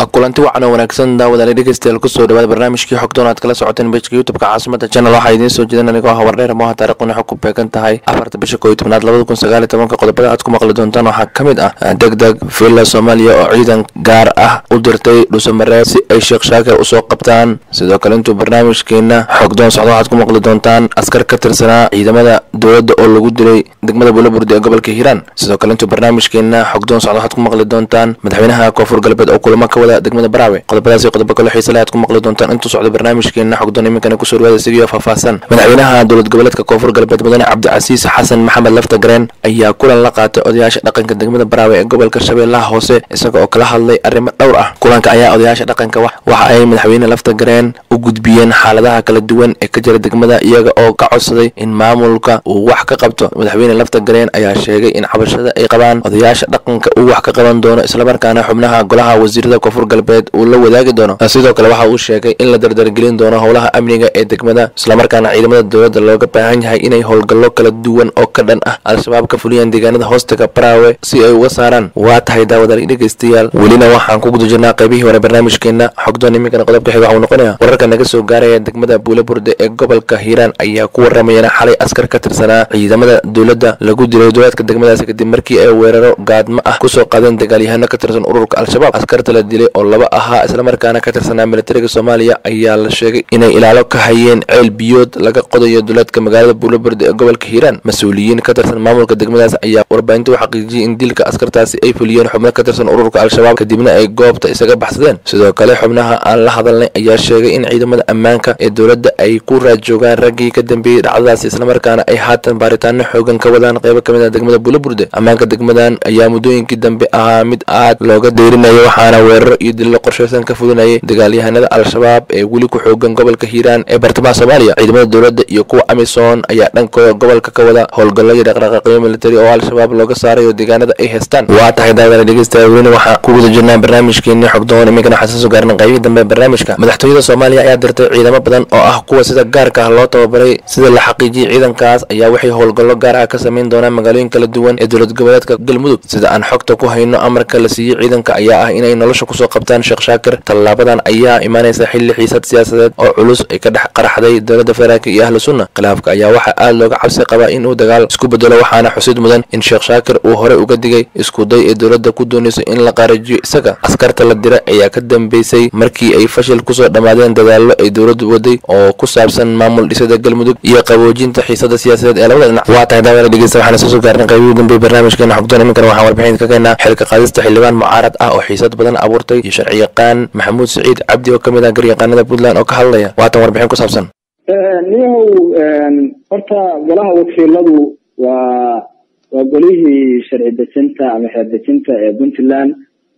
kulanti wacan oo wanaagsan daawadaale dhegeystayaal kusoo dhawaada barnaamijkii xogdoon aad kala socoteen bejka youtubeka caasimada channel waxaa idiin soo jeedan anigoo hawardheer mooha taarikhuna xog ku beegan tahay afarta bisha koo iyo tobnaad labada kun sagaal iyo tobanka qodobada aad ku maqli doontaan waxaa ka mid ah deg deg villa soomaaliya oo ciidan gaar ah u dirtay dhuusamareeb si ay sheekh shaakir usoo qabtaan sidoo kale intuu barnaamijkeena xogdoon socdo waxaad ku maqli doontaan askar ka tirsanaa ciidamada dowladda oo lagu dilay degmada buulaburde ee gobolka hiiraan sidoo kale intuu barnaamijkeena xogdoon socdo waxaad ku maqli doontaan madaxweynaha koonfur galbeed oo kulamo ka wada degmada baraawe qodobadaas iyo qodobo kale xiise leh aad ku maqli doontaan intuu socdo barnaamijkeena xogdoon iminkana kusoo dhawaada isigiyo faahfaahsan madaxweynaha dowlad goboleedka koonfur galbeed mudane cabdicasiis xasan maxamed lafta gareen ayaa kulan la qaatay odayaasha dhaqanka degmada baraawe ee gobolka shabeellaha hoose isaga oo kala hadlay arrimo dhowr ah kulanka ayaa odayaasha dhaqanka waxa ay madaxweyne lafta gareen u gudbiyeen xaaladaha kala duwan ee ka jira degmada iyaga oo ka codsaday in maamulka uu wax ka qabto madaxweyne lafta gareen ayaa sheegay in cabashada ay qabaan odayaasha dhaqanka uu wax ka qaban doono islamarkaana xubnaha golaha wasiirada koonfur galbeed uu la wadaagi doono sidoo kale waxa uu sheegay in la dardargelin doono howlaha amniga ee degmada islamarkaana ciidamada dowladda looga baahan yahay inay howlgallo kala duwan oo ka dhan ah al-shabaab ka fuliyaan deegaanada hoostaga baraawe si ay uga saaraan waa tahay daawadaal dhegeystayaal welina waxaan ku guda jirnaa qaybihii hore barnaamijkeena xogdoon iminkana qodobka xiga waxuu noqonaya wararka naga soo gaaraya degmada buulaburde ee gobolka hiiraan ayaa ku waramayana xalay askar ka tirsanaa ciidamada dowladda lagu dilay dowlaadka degmadaasi kadib markii ay weeraro gaadmo ah kusoo qaadeen dagaalyahano ka tirsan ururka al-shabaab askarta la dilay oo laba ahaa islamarkaana ka tirsanaa militariga soomaaliya ayaa la sheegay inay ilaalo ka hayeen ceel biyood laga qodayo dowlaadka magaalada buulaburde ee gobolka hiiraan mas-uuliyiin ka tirsan maamulka degmadaas ayaa warbaahinta u xaqiijiyey in dilka askartaasi ay fuliyeen xubno ka tirsan ururka al-shabaab kadibna ay goobta isaga baxsadeen sidoo kale xubnaha aan la hadalnay ayaa sheegay in ciidamada ammaanka ee dowladda ay ku raad joogaan raggii ka dambeeyey dhacdadaasi islamarkaana ay haatan baaritaano xoogan ka wadaan qaybo ka mid ah degmada buulaburde ammaanka degmadan ayaa muddooyinkii dambe ahaa mid aad looga deyrinayo waxaana weeraro iyo dillo qorshaysan ka fulinayay dagaalyahanada al-shabaab ee weli ku xoogan gobolka hiiraan ee bartamaha soomaaliya ciidamada dowladda iyo kuwa amisom ayaa dhankooda gobolka ka wada howlgallo iyo dhaqdhaqaaqyo militari oo al-shabaab looga saarayo deegaanada ay haystaan waa tahay daawada dhegeystayaal welina waxaa ku guda jirnaa barnaamijkeeni xogdoon iminkana waxaan soo soo gaarnay qaybihii dambe ee barnaamijka madaxtooyada soomaaliya ayaa dirtay ciidamo badan oo ah kuwa sida gaarka ah loo tababaray sida la xaqiijiyey ciidankaas ayaa waxay howlgallo gaar ah ka samayn doonaan magaalooyin kala duwan ee dowlad goboleedka galmudug sida aan xogta ku hayno amarka la siiyey ciidanka ayaa ah inay nolosha kusoo qabtaan sheekh shaakir tallaabadan ayaa imaanaysa xilli xiisad siyaasadeed oo culus ay ka dhex qaraxday dowladda federaalk iyo ahlu sunna khilaafka ayaa waxaa aad looga cabsi qabaa inuu dagaal isku bedelo waxaana xusid mudan in sheekh shaakir uu horey uga digay iskuday ee dowladda ku doonayso in la qaarajiyo isaga askarta la dira ayaa ka dambeysay markii ay fashil kusoo dhammaadeen dadaallo ay dowladdu waday oo ku saabsan maamul dhisada galmudug iyo qaboojinta xiisada siyaasadeed ee labada dhinac waa tahay daawada dhegeysta waxaana soo soo gaarnay qaybihii dambe barnaamijkeena xogdoon iminkana waxaan warbixin ka keenaa xilka qaadista xildhibaan mucaarad ah oo xiisad badan abuurtay iyo sharci yaqaan maxamuud siciid cabdi oo ka mid ah garyaqaanada puntland oo ka hadlaya waatan warbixin ku saabsan niyahow horta golaha wakiiladu waa waa golihii sharci dejinta ama xeer dejinta ee puntland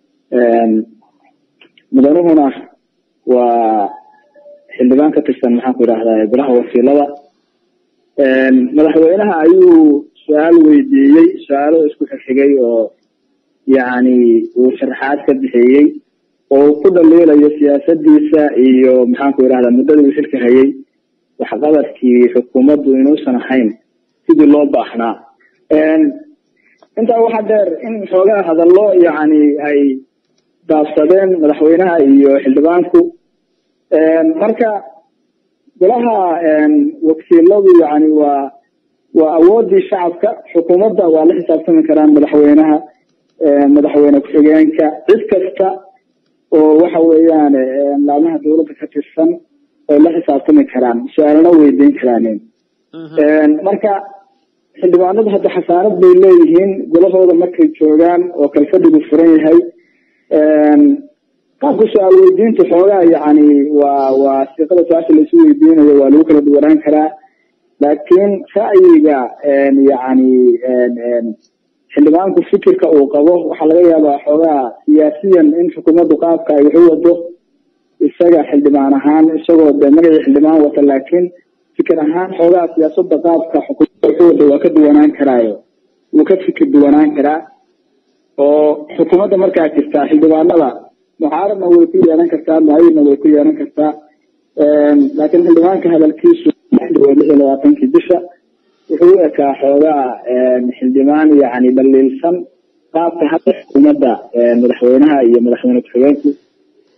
mudanuhuna waa xildhibaan ka tirsan maxaan ku idhahdaa golaha wakiilada madaxweynaha ayuu su-aal weydiiyey su-aalo isku xigxigay oo yacni uu sharxaad ka bixiyey oo uu ku dhaliilayo siyaasadiisa iyo maxaan ku idhahdaa muddadii uu xilka hayay waxqabadkii xukuumaddu inuusan ahayn sidii loo baahnaa intaa waxaa dheer in xoogaa hadallo yacni ay daabsadeen madaxweynaha iyo xildhibaanku marka golaha wakiiladu yani waa waa awoodii shacabka xukuumadda waa la xisaabtami karaan madaxweynaha madaxweyne ku-xigeenka cid kasta oo waxa weeyaan laamaha dowladda ka tirsan ay la xisaabtami karaan su-aalana weydiin karaanin marka xildhibaanadu hadda xasaanad bay leeyihiin golahooda markay joogaan oo kalfadhigu furan yahay qaabka su-aal weydiinta xoogaa yani waa waa siiqada su-aasha laisu weydiinayo waa lagu kala duwanaan karaa laakiin ra'yiga yani xildhibaanku fikirka uu qabo waxaa laga yaabaa xoogaa siyaasiyan in xukuumaddu qaabka ay waxu wado isaga xildhibaan ahaan isagoo de magacii xildhibaan wata laakiin fikir ahaan xoogaa siyaasada qaabka xukuumadda waxu wado waa ka duwanaan karaayo wuu ka fikir duwanaan karaa oo xukuumadda markaa jirtaa xildhibaanada mucaaradna way ku yeelan kartaa mucayidna way ku yeelan kartaa laakiin xildhibaanka hadalkiisu lix iyo labaatankii bisha wuxuu u ekaa xoogaa xildhibaan yani dhaliilsan qaabka hadda xukuumadda madaxweynaha iyo madaxweyne ku-xigeenku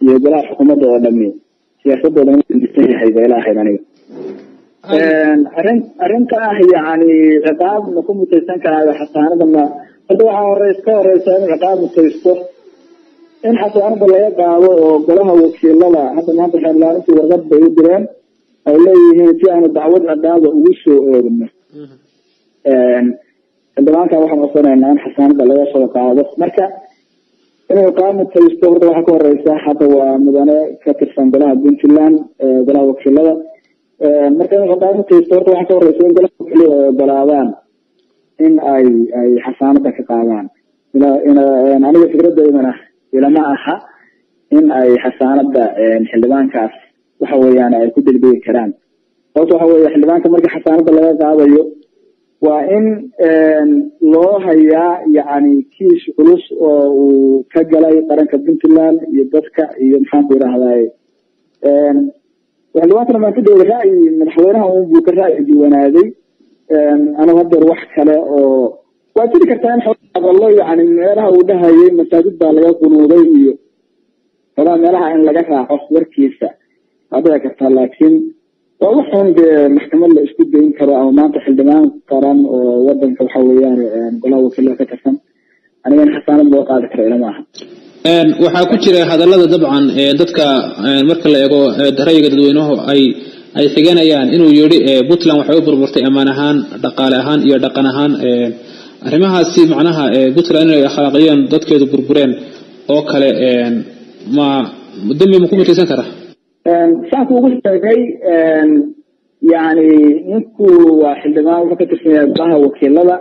iyo golaha xukuumadda oo dhami siyaasadooda disan yahay ba ila ahayd aniga arrin arrinta ah yani ciqaab ma ku mutaysan karaayo xasaanada ma hadda waxaa horeys ka horeysa in ciqaab mutaysto in xasaanada laga qaado oo golaha wakiilada hadda maanta xeerlaarintii warqad bay u direen ay leeyihiin si aanu dacwad ciqaaba ugu soo oogno xildhibaanka waxaan codsanaynaa in xasaanada laga soo qaado marka inuu ciqaab mutaysto horta waxaa ka horeysa hadda waa mudane ka tirsan golaha puntland golaha wakiilada marka in ciqaab mutaysto horta waxaa ka horeysa in golaha wakiilada ay ogolaadaan in ay ay xasaanada ka qaadaan aniga fikradeydana ilama aha in ay xasaanada xildhibaankaas waxa weeyaan ay ku degdegi karaan sababta waxa weeye xildhibaanka markii xasaanada laga qaadayo waa in loo hayaa yani kiis culus oo uu ka galay qaranka puntland iyo dadka iyo maxaanku idhahday xildhibaankana maantadooda ra'yi madaxweynaha un buu ka ra'yi duwanaaday anigu hadeer wax kale oo waa jiri kartaa in hadallo yani meelaha uu dhahayay masaajid baa laga qunuuday iyo xogaa meelaha in laga raaco warkiisa waa dhici kartaa laakiin waa waxun dee maxkamad la isku dayn karo ama maanta xildhibaan qaran oo wadanka waxa weeyaan golaha wakiilada ka tirsan aniga in xasaanad loo qaadi karo ilama aha waxaa ku jira hadallada dabcan dadka marka la eego ra'yiga dadweynuhu ay ay xiganayaan inuu yidhi puntland waxay u burburtay ammaan ahaan dhaqaale ahaan iyo dhaqan ahaan arrimahaasi macnaha puntland inay akhlaaqiyeen dadkeedu burbureen oo kale ma dembi ma ku mutaysan kara saanku ugu sheegay yani ninku waa xildhibaan wuxuu ka tirsan yahay golaha wakiilada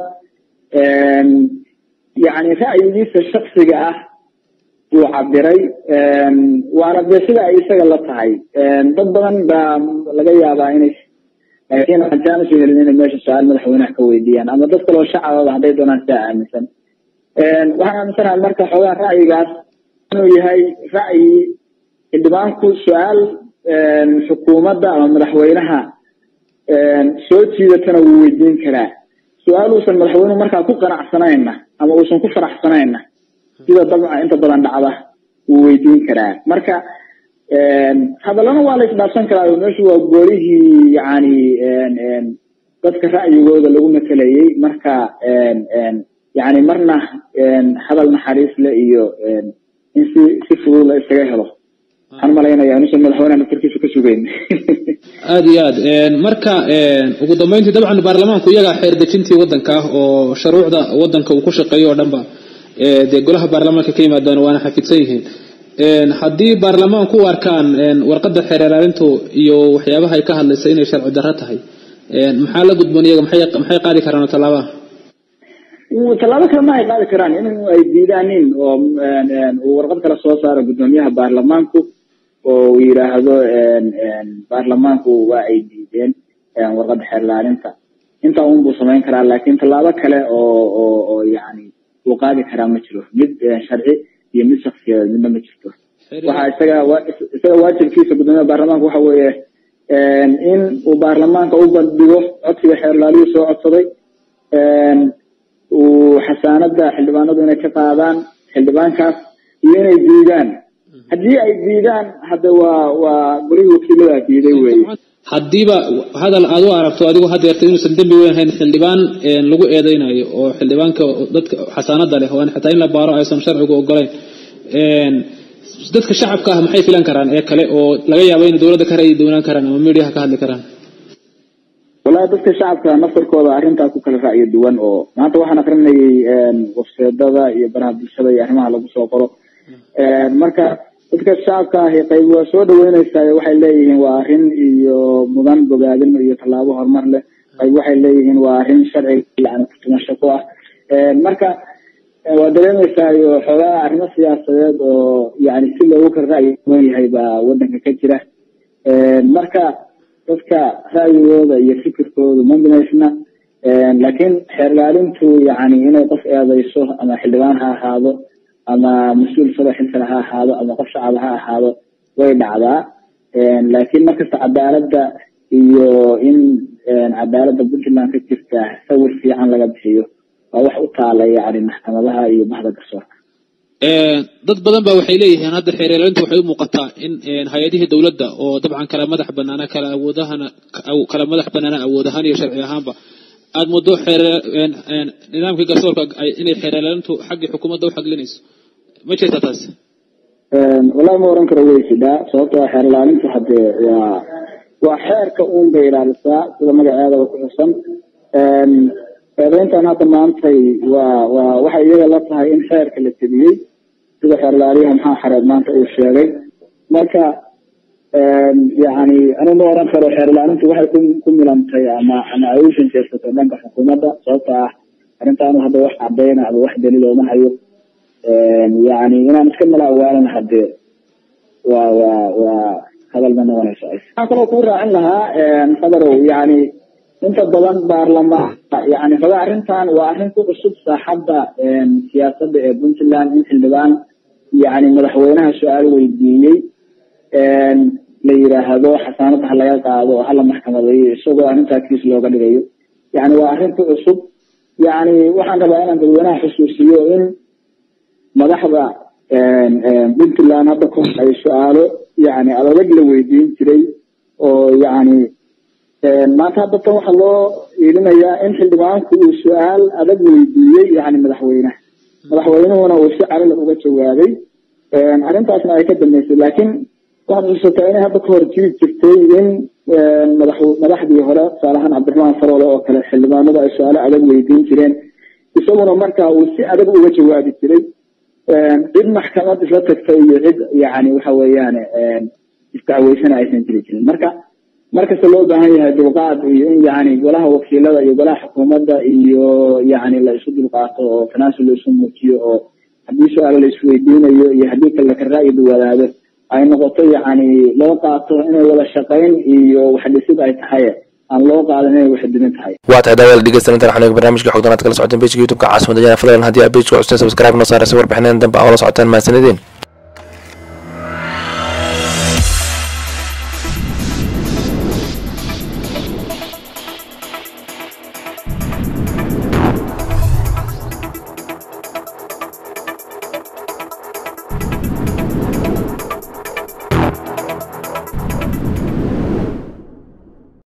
yani ra'yigiisa shaksiga ah buu cabiray waana dee sida ay isaga la tahay dad badan baa laga yaabaa inay laakiin waxaan usoo helin inay meesha su-aal madaxweynaha ka weydiiyaan ama dad kaloo shacababa hadday doonaan sidaa aaminsan waxaan aaminsanahay marka xoogaa ra'yigaas inuu yahay ra'yi xildhibaanku su-aal xukuumadda ama madaxweynaha soo jiidatana wuu weydiin karaa su-aal uusan madaxweynuhu markaa ku qanacsanayna ama uusan ku faraxsanayna sida dabca inta badan dhacda wuu weydiin karaa marka hadallana waa la isdhaafsan karaa meeshu waa golihii yani dadka ra'yigooda lagu matelayay marka yani marna hadal naxariis le iyo in si si fudud la isaga helo waxaan malaynaya inuusan madaxweynaha naftarkiisa ka sugeyn aada iyo aad marka ugu dambeyntii dabcan baarlamaanku iyagaa xeer dejintii wadanka ah oo shuruucda wadanka uu ku shaqeeyo oo dhan ba dee golaha baarlamaanka ka yimaadaan waana xafidsan yihiin haddii baarlamaanku u arkaan warqadda xeer ilaalintu iyo waxyaabaha ay ka hadlaysa inay sharci darro tahay maxaa la gudboon iyaga maxay maxay qaadi karaan oo tallaabaha tallaabo kale ma ay qaadi karaan in ay diidaanin oo uu warqad kale soo saaro guddoomiyaha baarlamaanku oo uu yidhaahdo baarlamaanku waa ay diideen warqadda xeer ilaalinta intaa un buu samayn karaa laakiin tallaabo kale oo oo oo yani uu qaadi karaa ma jiro mid sharci iyo mid shaksiyadeed midna ma jirto waxa isaga isaga waajibkiisa guddoomiyaha baarlamaanka waxa weeye in uu baarlamaanka u bandhigo codsiga xeer ilaaliyuu soo codsaday uu xasaanada xildhibaanadu inay ka qaadaan xildhibaankaas iyo inay diidaan haddii ay diidaan hadda waa waa golihii wakiilada diiday weye haddiiba hadal aad u aragto adigu hadeerta inuusan dembi weyn hayn xildhibaan lagu eedeynayo oo xildhibaanka dadka xasaanada leh oo xataa in la baaro aysan sharcigu ogolayn dadka shacabka ah maxay filan karaan ee kale oo laga yaabo inay dowladda ka ra'yi doonaan karaan ama mediaha ka hadli karaan wallahi dadka shacabka naftarkooda arrintaa ku kala ra'yo duwan oo maanta waxaan akrinayay wafseedada iyo baraha bulshada iyo arrimaha lagu soo qoro marka dadka shacabka ahi qayb waa soo dhaweyneysaa waxay leeyihiin waa arrin iyo mudan bogaadin iyo tallaabo horumar leh qayb waxay leeyihiin waa arrin sharciga yani kutumasho ku ah marka waa dareemeysaa iyo xoogaa arrimo siyaasadeed oo yani si loogu kala ra'yi duwan yahay baa wadanka ka jira marka dadka ra'yigooda iyo fikirkooda ma binaysna laakiin xeer ilaalintu yani inay qof eedeyso ama xildhibaan ha ahaado ama mas-uul sado xilkale ha ahaado ama qof shacaba ha ahaado way dhacdaa laakiin markasta cadaaladda iyo in cadaaladda puntland ka jirta sawir fiican laga bixiyo waa wax u taala yani maxkamadaha iyo baxda garsoorka dad badan ba waxay leeyihiin hadda xeeryeelintu waxay u muuqataa in hay-adihii dowladda oo dabcan kala madax banaana kala awoodahana kala madax banaana awood ahaan iyo sharci ahaanba aada muddo nidaamkii garsoorka inay xeeryeelintu xaggii xukuumadda u xaglinayso ma jirta taas wallahi ma oran karo way jidhaa sababtoo xeer ilaalintu haddee waa waa xeerka uun bay ilaalisaa sida magaceedaba ku xusan eedeyntan hadda maantay waa waa waxay iyaga la tahay in xeerka la tebiyey sida xeer ilaaliyaha maxaa xareed maanta uu sheegay marka yani anu ma oran karo xeer ilaalintu waxay ku ku milantay ama ama ay u shanjeersatay dhanka xukuumadda sababta ah arrintaanu hadda wax cadayna ama wax daliil ooma hayo yani inaan iska mala awaalan hadee waa waa waa hadal ma noqonayso waxaan kaloo kuu raacin lahaa fadarow yani inta badan baarlamaanka yani raga arrintan waa arrin ku cusub saaxadda siyaasadda ee puntland in xildhibaan yani madaxweynaha su-aal weydiiyey la yiraahdo xasaanada ha laga qaado oo hala maxkamadeeyo isagoo arrintaa kiis looga dhigayo yani waa arrin ku cusub yani waxaan rabaa inaan dadweynaha xusuusiyo in madaxda puntland hadda ku ay su-aalo yani adag la weydiin jiray oo yani maanta hadda tan waxaa loo iilinayaa in xildhibaanku uu su-aal adag weydiiyey yani madaxweynaha madaxweynuhuna uu si calila uga jawaabay arrintaasna ay ka dambeysay laakiin waxaad xusuusataa inay hadda kahor jiri jirtay in madax madaxdii hore tusaalahaan cabdiraxmaan faroole oo kale xildhibaanadu ay su-aalo adag weydiin jireen isaguna marka uu si adag uga jawaabi jiray cid maxkamad isla tagtay iyo cid yani waxa weeyaan isdacweysana aysan jiri jirin marka markasta loo baahan yahay dulqaad iyo in yani golaha wakiilada iyo golaha xukuumadda iyo yani la isu dulqaato oo tanaasul la isu muujiyo oo haddii su-aalo la isweydiinayo iyo haddii kale ka ra'yi duwadaado ay noqoto yani loo qaato inay wada shaqayn iyo waxdhisid ay tahay aan loo qaadan inay waxdimin tahay waa tahay daawada dhegeysta intaan waxaan barnaamijka xogdanaad kala socoteen pejka youtube-ka caasimada jana fadlan haddii aad pejka custeen subscribe noo saaraysa warbixineen dambe aa la socotaan mahadsanideen